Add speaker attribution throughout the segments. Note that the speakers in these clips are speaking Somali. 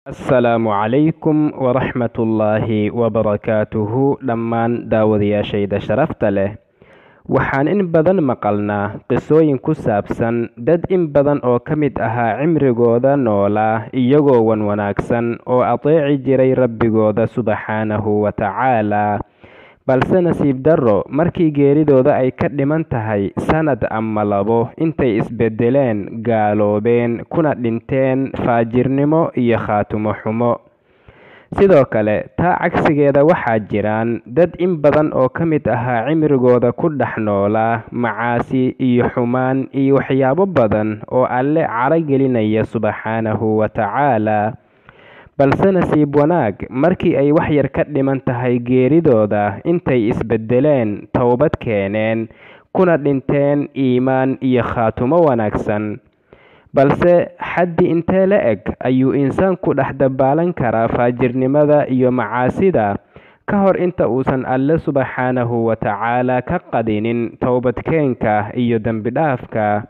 Speaker 1: asalaamu calaykum waraxmatullaahi wabarakaatuhu dhammaan daawadayaashayda sharafta leh waxaan in badan maqalnaa qisooyin ku saabsan dad in badan oo ka mid ahaa cimrigooda noolaa iyagoo wan wanaagsan oo ateeci jiray rabbigooda subxaanahu wa tacaalaa balse nasiib darro markii geeridooda ay ka dhiman tahay sanad ama labo intay isbedeleen gaaloobeen kuna dhinteen faajirnimo iyo khaatumo xumo sidoo kale taa cagsigeeda waxaa jiraan dad in badan oo ka mid ahaa cimrigooda ku dhex noolaa macaasi iyo xumaan iyo waxyaabo badan oo alle caro gelinaya subxaanahu wa tacaalaa balse nasiib wanaag markii ay wax yar ka dhiman tahay geeridooda intay isbedeleen towbad keeneen kuna dhinteen iimaan iyo khaatumo wanaagsan balse xaddi intee la eg ayuu insaanku dhex dabaalan karaa faajirnimada iyo macaasida ka hor inta uusan alle subxaanahu wa tacaalaa ka qadinin towbadkeenka iyo dembidhaafka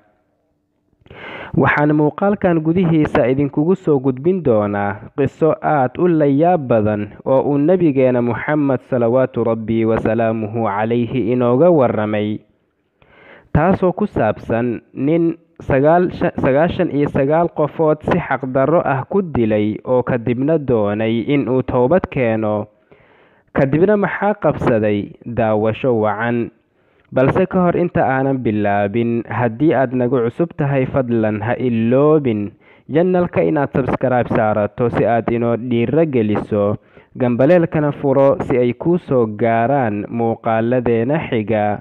Speaker 1: waxaan muuqaalkan gudihiisa idinkugu soo gudbin doonaa qiso aad u layaab badan oo uu nebigeena moxamed salawaatu rabbi wasalaamuhu calayhi inooga waramay taasoo ku saabsan nin sagaashan iyo sagaal qofood si xaqdarro ah ku dilay oo kadibna doonay inuu towbad keeno kadibna maxaa qabsaday daawasho wacan balse ka hor inta aanan bilaabin haddii aad nagu cusub tahay fadlan ha iloobin janalka inaad sabskaraib saarato si aad inoo dhiiro geliso gambaleelkana furo si ay kuu soo gaaraan muuqaaladeena xiga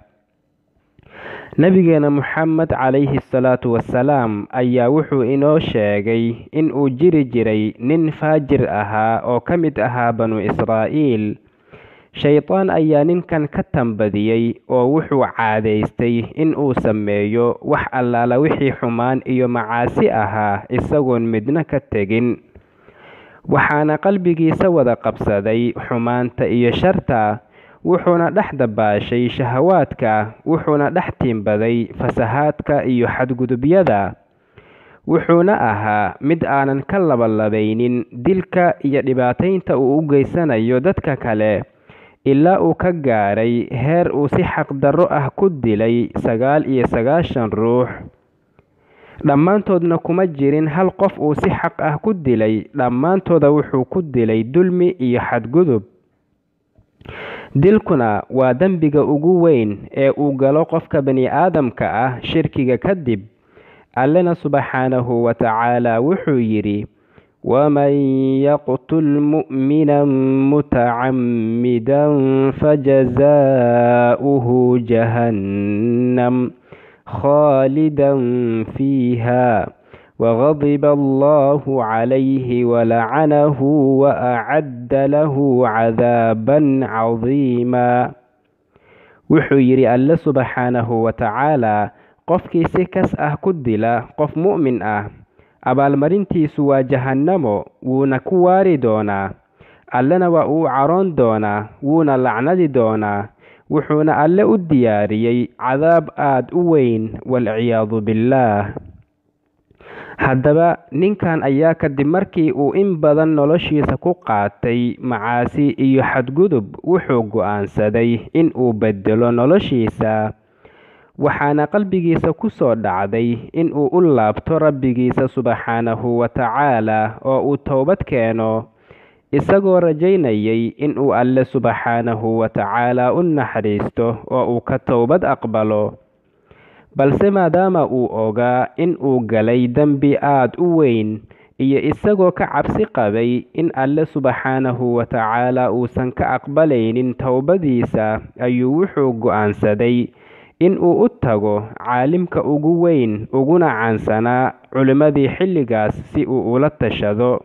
Speaker 1: nabigeena moxamed calayhi salaatu wasalaam ayaa wuxuu inoo sheegay in uu jiri jiray nin faajir ahaa oo ka mid ahaa banu israa'iil shaydaan ayaa ninkan ka tambadiyey oo wuxuu caadaystay in uu sameeyo wax allaala wixii xumaan iyo macaasi ahaa isagoon midna ka tegin waxaana qalbigiisa wada qabsaday xumaanta iyo sharta wuxuuna dhex dabaashay shahawaadka wuxuuna dhex tiimbaday fasahaadka iyo xadgudubyada wuxuuna ahaa mid aanan ka labalabaynin dilka iyo dhibaataynta uu u geysanayo dadka kale ilaa uu ka gaaray heer uu si xaqdarro ah ku dilay sagaal iyo sagaashan ruux dhammaantoodna kuma jirin hal qof uu si xaq ah ku dilay dhammaantooda wuxuu ku dilay dulmi iyo xadgudub dilkuna waa dembiga ugu weyn ee uu galo qofka bani aadamka ah shirkiga kadib allena subxaanahu wa tacaalaa wuxuu yidhi waman yaqtul mu'mina mutacammidan fajazaa'uhu jahannam khaalidan fiiha وغضب الله عليه ولعنه وأعد له عذابا عظيما wuxuu yidhi alle subxaanahu wa tacaalaa qofkii si kas ah ku dila qof mu'min ah abaalmarintiisu waa jahannamo wuuna ku waari doonaa allena waa uu caroon doonaa wuuna lacnadi doonaa wuxuuna alle u diyaariyey cadaab aad u weyn walciyaadu billaah haddaba ninkan ayaa kadib markii uu in badan noloshiisa ku qaatay macaasi iyo xadgudub wuxuu go'aansaday in uu bedelo noloshiisa waxaana qalbigiisa ku soo dhacday in uu u laabto rabbigiisa subxaanahu wa tacaalaa oo uu towbad keeno isagoo rajaynayay in uu alle subxaanahu wa tacaalaa u naxariisto oo uu ka towbad aqbalo balse maadaama uu ogaa in uu galay dembi aad u weyn iyo isagoo ka cabsi qabay in alle subxaanahu wa tacaalaa uusan ka aqbalaynin towbadiisa ayuu wuxuu go'aansaday in uu u tago caalimka ugu weyn uguna caansanaa culimmadii xilligaas si uu ula tashado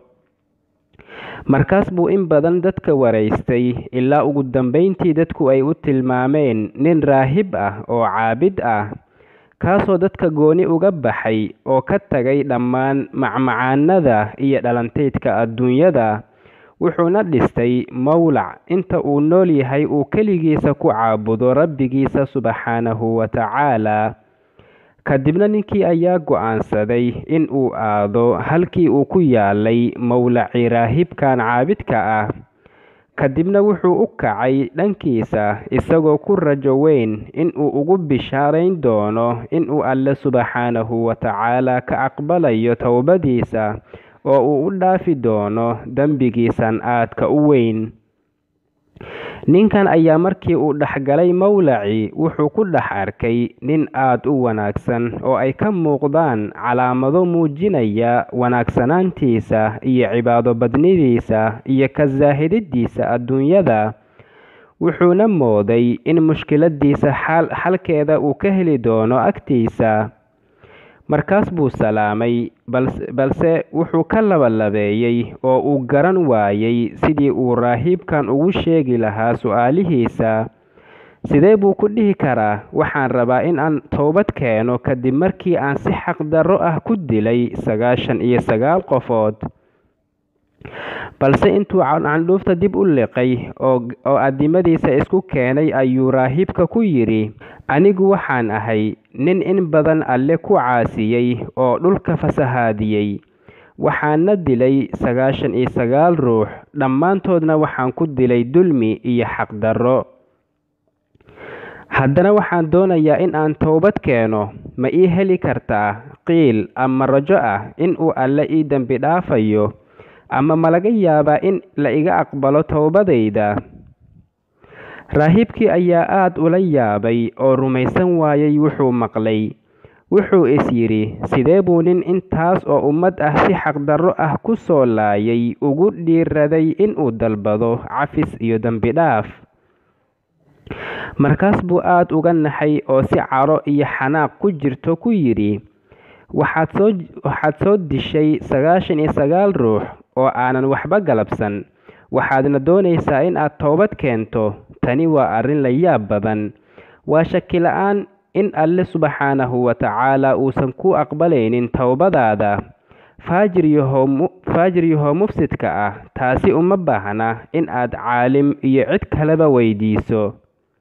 Speaker 1: markaas buu in badan dadka waraystay ilaa ugu dambayntii dadku ay u tilmaameen nin raahib ah oo caabid ah kaasoo dadka gooni uga baxay oo ka tagay dhammaan macmacaanada iyo dhalantaydka adduunyada wuxuuna dhistay mowlac inta uu nool yahay uu keligiisa ku caabudo rabbigiisa subxaanahu wa tacaalaa kadibna ninkii ayaa go'aansaday in uu aado halkii uu ku yaalay mowlacii raahibkan caabidka ah kadibna wuxuu u kacay dhankiisa isagoo ku rajo weyn in uu ugu bishaarayn doono inuu alle subxaanahu wa tacaala ka aqbalayo towbadiisa oo uu u dhaafi doono dembigiisan aadka u weyn ninkan ayaa markii uu dhexgalay mowlacii wuxuu ku dhex arkay nin aad u wanaagsan oo ay ka muuqdaan calaamado muujinaya wanaagsanaantiisa iyo cibaado badnidiisa iyo ka saahidadiisa adduunyada wuxuuna mooday in mushkiladiisa xalkeeda uu ka heli doono agtiisa markaas buu salaamay balse wuxuu ka labalabeeyey oo uu garan waayey sidii uu raahiibkan ugu sheegi lahaa su-aalihiisa sidee buu ku dhihi karaa waxaan rabaa in aan towbad keeno kadib markii aan si xaqdarro ah ku dilay sagaashan iyo sagaal qofood balse intuu candhuufta dib u liqay oo addimadiisa isku keenay ayuu raahiibka ku yidhi anigu waxaan ahay nin in badan alle ku caasiyey oo dhulka fasahaadiyey waxaana dilay sagaashan iyo sagaal ruux dhammaantoodna waxaan ku dilay dulmi iyo xaqdarro haddana waxaan doonayaa in aan towbad keeno ma ii heli kartaa qiil ama rajo ah in uu alle ii dembi dhaafayo ama ma laga yaabaa in la iga aqbalo towbadayda raahiibkii ayaa aad ula yaabay oo rumaysan waayey wuxuu maqlay wuxuu is yidhi sidee buu nin intaas oo ummad ah si xaqdarro ah ku soo laayay ugu dhiiraday inuu dalbado cafis iyo dembi dhaaf markaas buu aad uga naxay oo si caro iyo xanaaq ku jirto ku yidhi waxaad soo dishay sagaashan iyo sagaal ruux oo aanan waxba galabsan waxaadna doonaysaa in aad toobad keento tani waa arrin la yaab badan waa shaki la-aan in alle subxaanahu wa tacaala uusan ku aqbalaynin towbadaada faajir yahoo mufsidka ah taasi uma baahna in aad caalim iyo cid kaleba weydiiso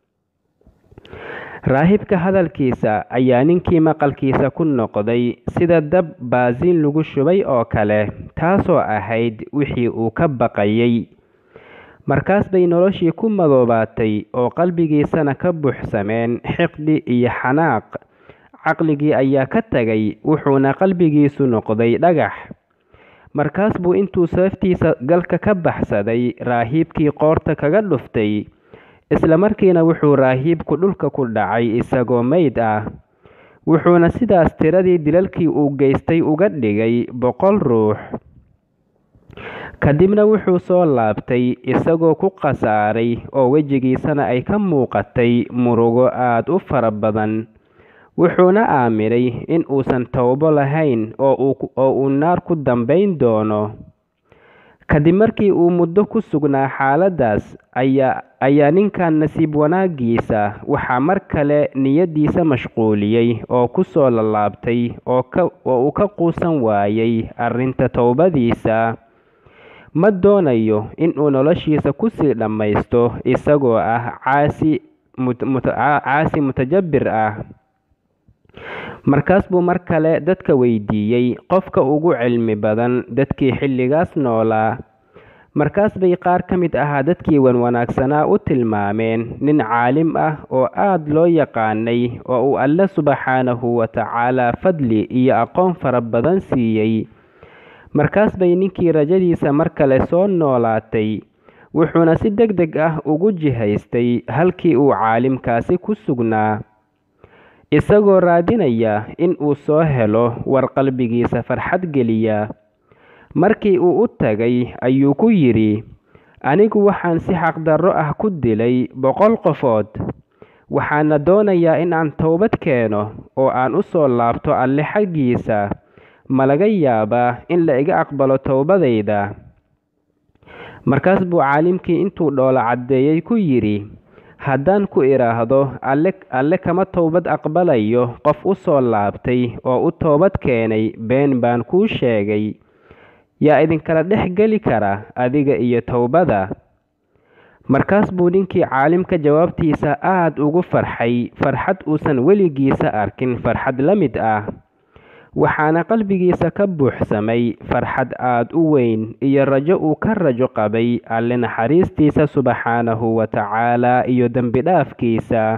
Speaker 1: raahibka hadalkiisa ayaa ninkii maqalkiisa ku noqday sida dab baasiin lagu shubay oo kale taasoo ahayd wixii uu ka baqayay markaas bay noloshii ku madoobaatay oo qalbigiisana ka buuxsameen xiqdi iyo xanaaq caqligii ayaa ka tagay wuxuuna qalbigiisu noqday dhagax markaas buu intuu seeftiisa galka ka baxsaday raahiibkii qoorta kaga dhuftay isla markiina wuxuu raahiibku dhulka ku dhacay isagoo meyd ah wuxuuna sidaas tiradii dilalkii uu geystay uga dhigay boqol ruux kadibna wuxuu soo laabtay isagoo ku khasaaray oo wejigiisana ay ka muuqatay murugo aad u fara badan wuxuuna aaminay in uusan towbo lahayn oo uu naar ku dambayn doono kadib markii uu muddo ku sugnaa xaaladdaas ayaa ninkan nasiib wanaaggiisa waxaa mar kale niyaddiisa mashquuliyey oo ku soo lalaabtay oo uu ka quusan waayey arrinta towbadiisa ma doonayo inuu noloshiisa kusii dhammaysto isagoo ah caasi mutajabbir ah markaas buu mar kale dadka weydiiyey qofka ugu cilmi badan dadkii xilligaas noolaa markaas bay qaar ka mid ahaa dadkii wanwanaagsanaa u tilmaameen nin caalim ah oo aad loo yaqaanay oo uu alle subxaanahu wa tacaalaa fadli iyo aqoon fara badan siiyey markaas bay ninkii rajadiisa mar kale soo noolaatay wuxuuna si deg deg ah ugu jihaystay halkii uu caalimkaasi ku sugnaa isagoo raadinaya in uu soo helo war qalbigiisa farxad geliya markii uu u tagay ayuu ku yidhi anigu waxaan si xaqdarro ah ku dilay boqol qofood waxaana doonayaa in aan towbad keeno oo aan u soo laabto alle xaggiisa ma laga yaabaa in la iga aqbalo towbadayda markaas buu caalimkii intuu dhoola caddeeyey ku yidhi haddaan ku idhaahdo alle alle kama towbad aqbalayo qof u soo laabtay oo u toobad keenay been baan kuu sheegay yaa idinkala dhex geli kara adiga iyo towbada markaas buu ninkii caalimka jawaabtiisa aada ugu farxay farxad uusan weligiisa arkin farxad la mid ah waxaana qalbigiisa ka buuxsamay farxad aada u weyn iyo rajo uu ka rajo qabay alle naxariistiisa subxaanahu wa tacaala iyo dembi dhaafkiisa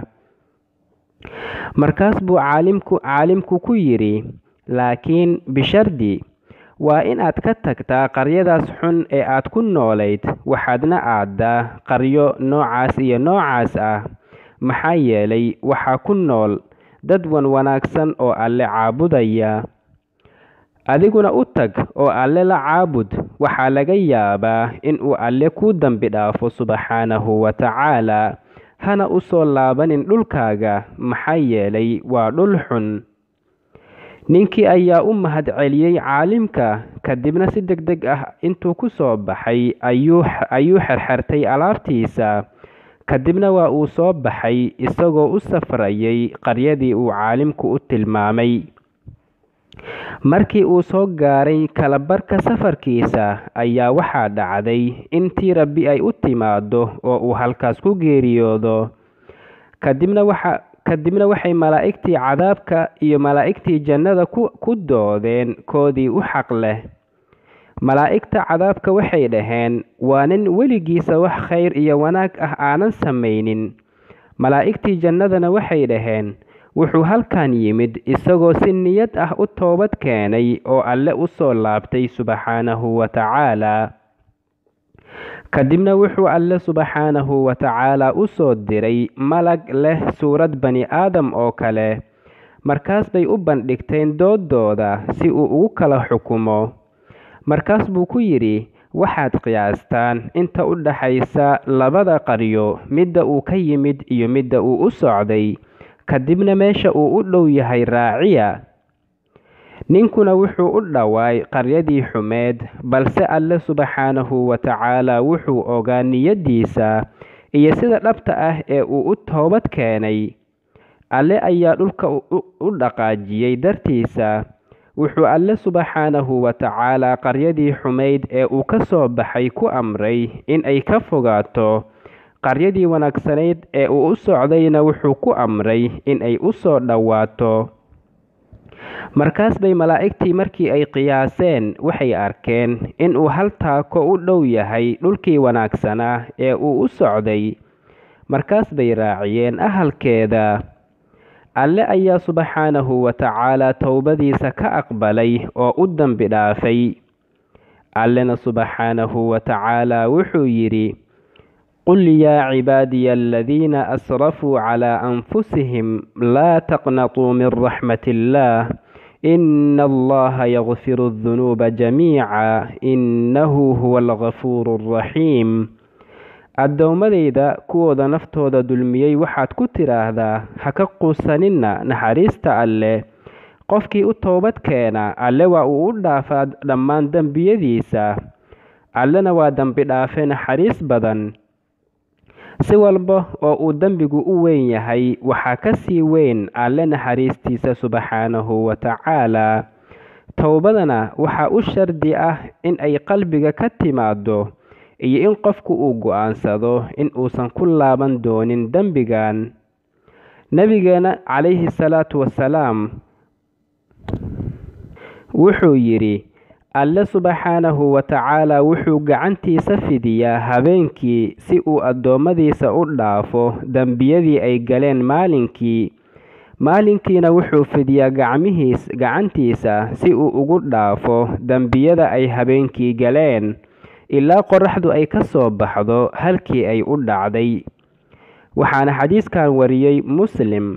Speaker 1: markaas buu caalimku caalimku ku yidhi laakiin bishardi waa inaad ka tagtaa qaryadaas xun ee aad ku noolayd waxaadna aaddaa qaryo noocaas iyo noocaas ah maxaa yeelay waxaa ku nool dad wan wanaagsan oo alle caabudaya adiguna u tag oo alle la caabud waxaa laga yaabaa inuu alle kuu dembi dhaafo subxaanahu wa tacaala hana u soo laabanin dhulkaaga maxaa yeelay waa dhul xun ninkii ayaa u mahad celiyey caalimka kadibna si deg deg ah intuu ku soo baxay ayuu xerxertay alaabtiisa kadibna waa uu soo baxay isagoo u safrayay qaryadii uu caalimku u tilmaamay markii uu soo gaaray kalabarka safarkiisa ayaa waxaa dhacday intii rabbi ay u timaado oo uu halkaas ku geeriyoodo kadibna waxa kadibna waxay malaa'igtii cadaabka iyo malaa'igtii jannada ku doodeen koodii u xaq leh malaa'igta cadaabka waxay dhaheen waa nin weligiisa wax khayr iyo wanaag ah aanan samaynin malaa'igtii jannadana waxay dhaheen wuxuu halkan yimid isagoo si niyad ah u toobad keenay oo alle u soo laabtay subxaanahu wa tacaala kadibna wuxuu alle subxaanahu wa tacaala u soo diray malag leh suurad bani aadam oo kale markaas bay u bandhigteen dooddooda si uu ugu kala xukumo markaas buu ku yidhi waxaad qiyaastaan inta u dhaxaysa labada qaryo midda uu ka yimid iyo midda uu u socday kadibna meesha uu u dhow yahay raaciya ninkuna wuxuu u dhowaay qaryadii xumeed balse alle subxaanahu wa tacaala wuxuu ogaa niyaddiisa iyo sida dhabta ah ee uu u toobad keenay alle ayaa dhulka u dhaqaajiyey dartiisa wuxuu alle subxaanahu wa tacaala qaryadii xumayd ee uu ka soo baxay ku amray in ay ka fogaato qaryadii wanaagsanayd ee uu u socdayna wuxuu ku amray in ay u soo dhowaato markaas bay malaa'igtii markii ay qiyaaseen waxay arkeen inuu hal taako u dhow yahay dhulkii wanaagsanaa ee uu u socday markaas bay raaciyeen ahalkeeda alle ayaa subxaanahu wa tacaalaa towbadiisa ka aqbalay oo u dembi dhaafay allena subxaanahu wa tacaalaa wuxuu yidhi qul yaa cibaadiya aladiina asrafuu calaa anfusihim laa taqnatuu min raxmat illaah ina allaha yakfiru adunuuba jamiica innahu huwa algafuuru alraxiim addoommadayda kuwooda naftooda dulmiyey waxaad ku tidhaahdaa ha ka quusaninna naxariista alleh qofkii u toobad keena alle waa uu u dhaafaa dhammaan dembiyadiisa allena waa dembi dhaafe naxariis badan si walba oo uu dembigu u weyn yahay waxaa ka sii weyn alle naxariistiisa subxaanahu wa tacaalaa towbadana waxaa u shardi ah in ay qalbiga ka timaado iyo in qofku uu go'aansado in uusan ku laaban doonin dembigan nebigeena calayhi salaatu wasalaam wuxuu yidhi alle subxaanahu wa tacaalaa wuxuu gacantiisa fidiyaa habeenkii si uu addoommadiisa u dhaafo dembiyadii ay galeen maalinkii maalinkiina wuxuu fidiyaa gacmihiis gacantiisa si uu ugu dhaafo dembiyada ay habeenkii galeen ilaa qoraxdu ay ka soo baxdo halkii ay u dhacday waxaana xadiiskan wariyey muslim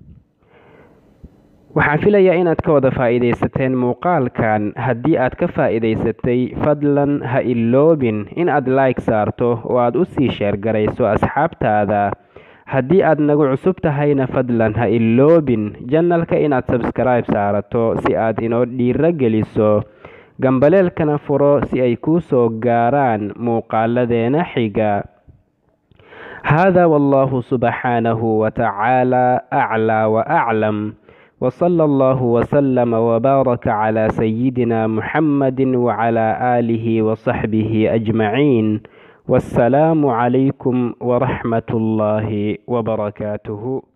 Speaker 1: waxaan filayaa inaad ka wada faa'iidaysateen muuqaalkan haddii aad ka faa'iidaysatay fadlan ha iloobin in aad like saarto oo aad u sii sheergarayso asxaabtaada haddii aad nagu cusub tahayna fadlan ha iloobin janalka inaad sabskribe saarato si aad inoo dhiiro geliso gambaleelkana furo si ay kuu soo gaaraan muuqaaladeena xiga hada wallahu subxaanahu wa tacaala aclaa wa aclam وصلى الله وسلم وبارك على سيدنا محمد وعلى آله وصحبه أجمعين wassalaamu calaykum waraxmat ullaahi wabarakaatuhu